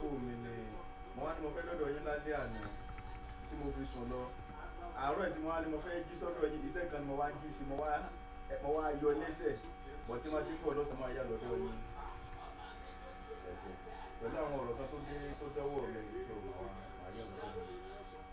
fóònù mi ni mo wá ní mo fẹ́ lọ́dọ̀ yín lálẹ́ àná tí mo fi sùn lọ àárọ̀ tí mo wá ní mo fẹ́ jí sọ́dọ̀ yín iṣẹ́ kan ni mo wá jí sí mo wá mo wá yọ lẹ́sẹ̀ bọ̀ tí wọ́n ti ń bọ̀ lọ́sàn-án máa yá lọ́dọ̀ yín ẹ ṣé pẹ̀lú àwọn ọ̀rọ̀ kan tó dé tó dọ́wọ́ mi tó máa wá máa yá lọ́dọ̀ yín.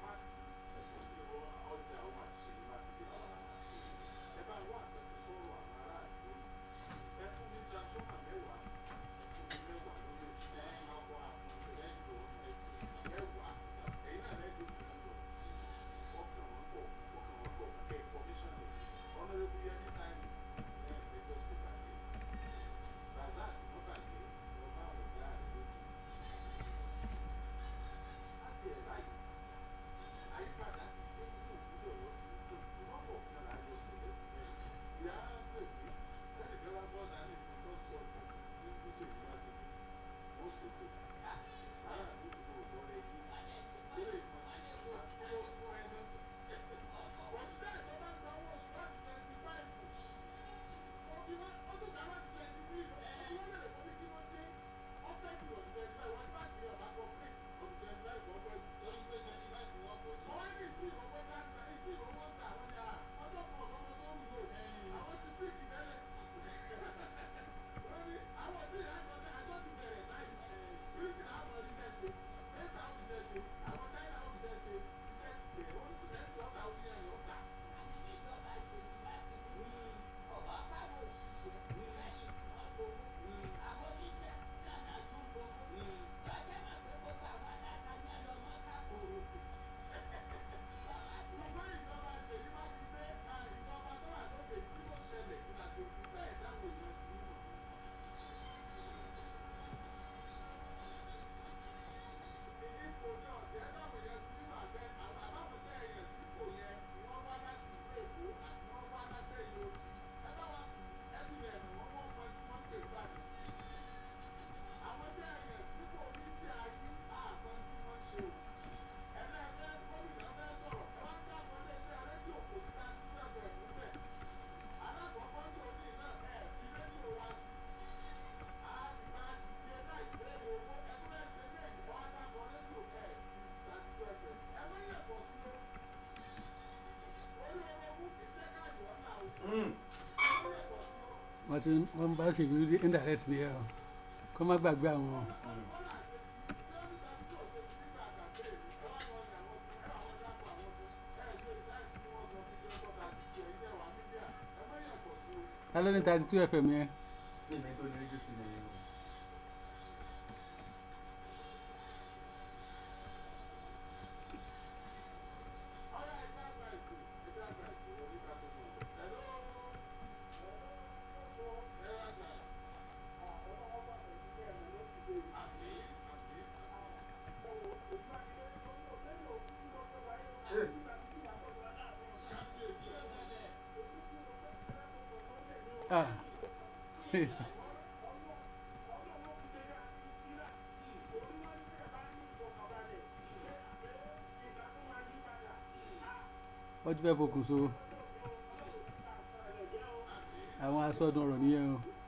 wọ́n ti wọ́n bá ṣe ìrírí indirect ni ẹ o kó má gbàgbé àwọn ta ló ní thirty two fm yẹn ní ìmọ̀ tó ní rédíò sí ni yín o. ah wọ́n ti fẹ́ fokùn so àwọn asọ́dún ọ̀rọ̀ nìyẹn o